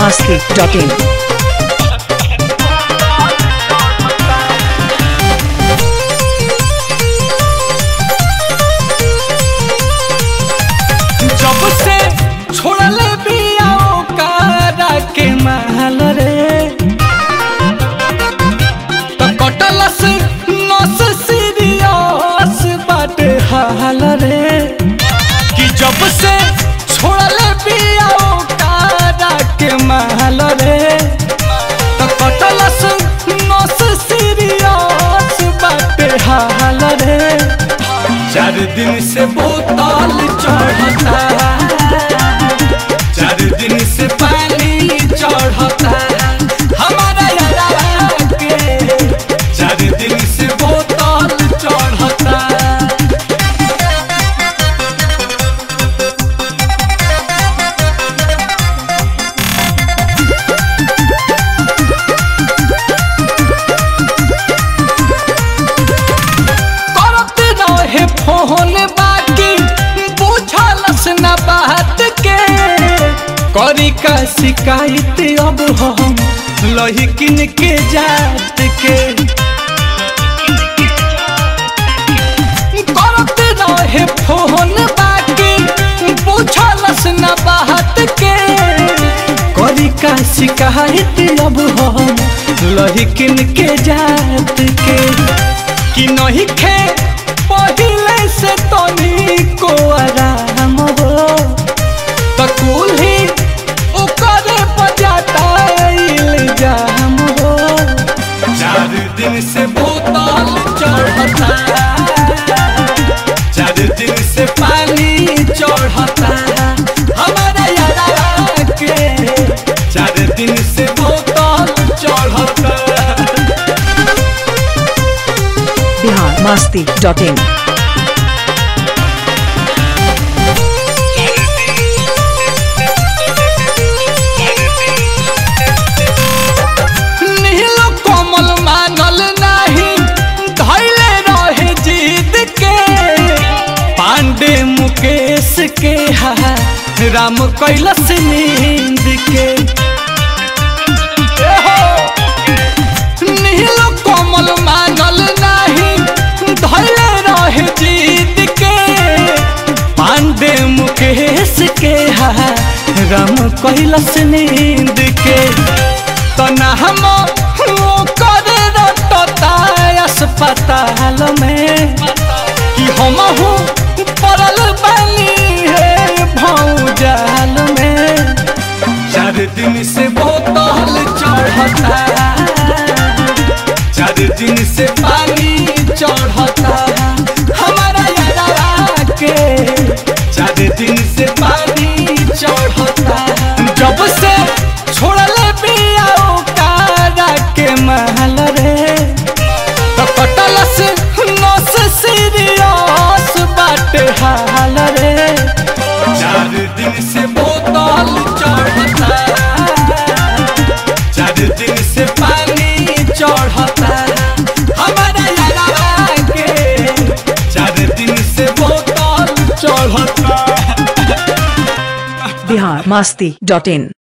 masti.in. जब से छोड़ले बिया ओकरा के महल रे त कटलस नस सीरियस बाटे हाल रे कि जब से छोड़ले बिया ओकरा के महल रे त कटलस नस सीरियस बाटे हाल रे चार दिन से बोतल चढ़ता चार दिन से पानी चढ़ता हमारा यारा के चार दिन से बोतल चढ़ता करत रहे फोन बाकी बुझलस न बात के करी का शिकायत अब हम लहिकिन के जात के करत रहे फोन बाकी बुझलस न बात के करी का शिकायत अब हम लहिकिन के जात के कि नहीं खे पहले से तनी को आराम हो तो कुल्ही ओकरे बजाता इल्जाम हो चार दिन से बोतल चढ़ता चार दिन से पानी चढ़ता हमारा यारा के चार दिन से बोतल चढ़ता Bihar masti.in. नील कोमल मानल नाही धैले रहे जीत के पांडे मुकेश के हा राम कैलस नींद के ए हो, नील कोमल मानल नाही धैले रहे जीत के पांडे मुकेश के हा राम कैलस नींद के तना हम करे रटता अस्पताल में कि हम पड़ल बनी है भौजाल में चार दिन से बोतल चढ़ता चार दिन से पानी चढ़ता हमारा यारा के चार दिन से पानी चढ़ता जब से छोड़ले बिया ओकरा के महल रे तो कटलस नस सीरियस बाटे हाल रे चार दिन से बोतल चढ़ता चार दिन से पानी चढ़ता हमारा यारा के चार दिन से बोतल चढ़ता Bihar masti.in.